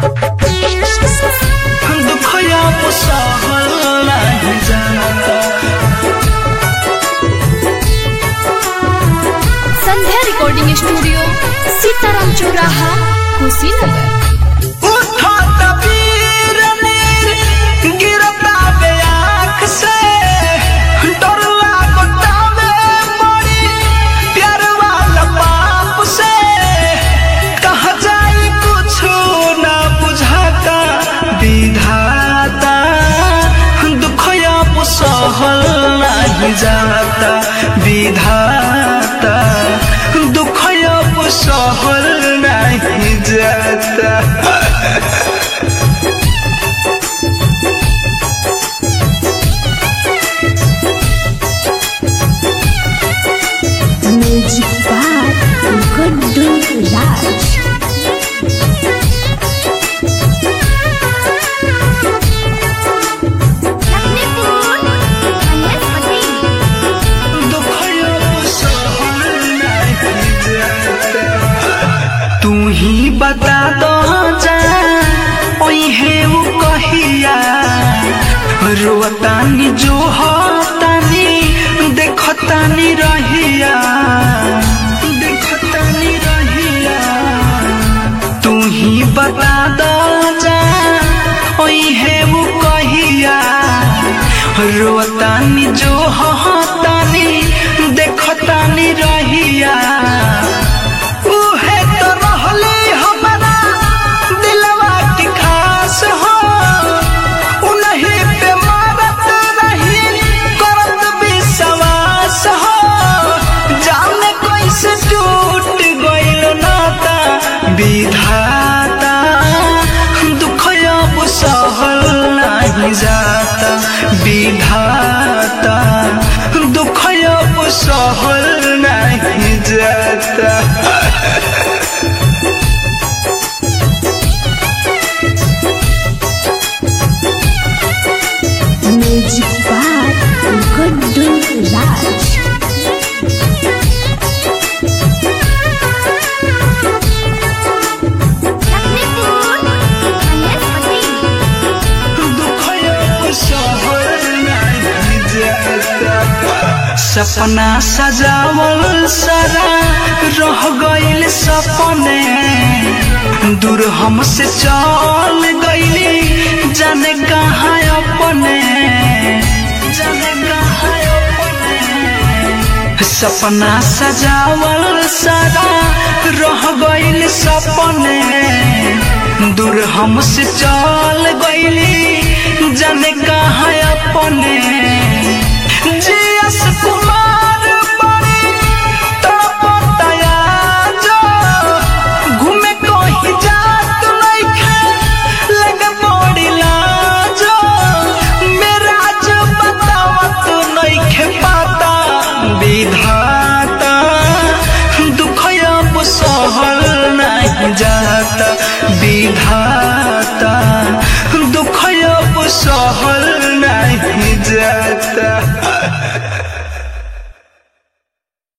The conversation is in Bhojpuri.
दुखया सहल नहीं जाता संध्या रिकॉर्डिंग स्टूडियो सीताराम चौराहा कुशीनगर उठत वीर नीर गिरता बे आँख से डर लागता में बड़ी प्यार वाला बाप से कहा जाए कुछ ना बुझाता विधाता दुखया सहल नहीं जाता विधाता दुखया सहल नहीं जाता म्यूजिक बार गुड्डू राज तू ही बता दो जा ओहे वो कहिया रोतानी जो होतानी देखतानी रहिया देखतानी रहिया तू ही बता दो जा ओहे वो कहिया रोतानी जो होतानी देखतानी रहिया उहे तो रहले हमारा दिलवा के खास हो उन्हीं पे मारत रही करत विश्वास हो जाने कैसे टूट गइल नाता विधाता दुख अब सहल नहीं जाता विधाता दुख अब सहल नहीं जाता म्यूजिक बार गुड्डू राज सपना सजावल सारा रह गइल सपने दूर हमसे चल गइली जाने कहाँ अपने जाने कहाँ अपने सपना सजावल सारा रह गइल सपने दूर हमसे चल गइली जाने कहाँ अपने जीएस कुमार बड़ी तड़पतया जो घूमे कहीं जात नइखे लगे बड़ी लाजो मेरा जो बतावत नइखे पाता विधाता दुख अब सहल नहीं जाता विधाता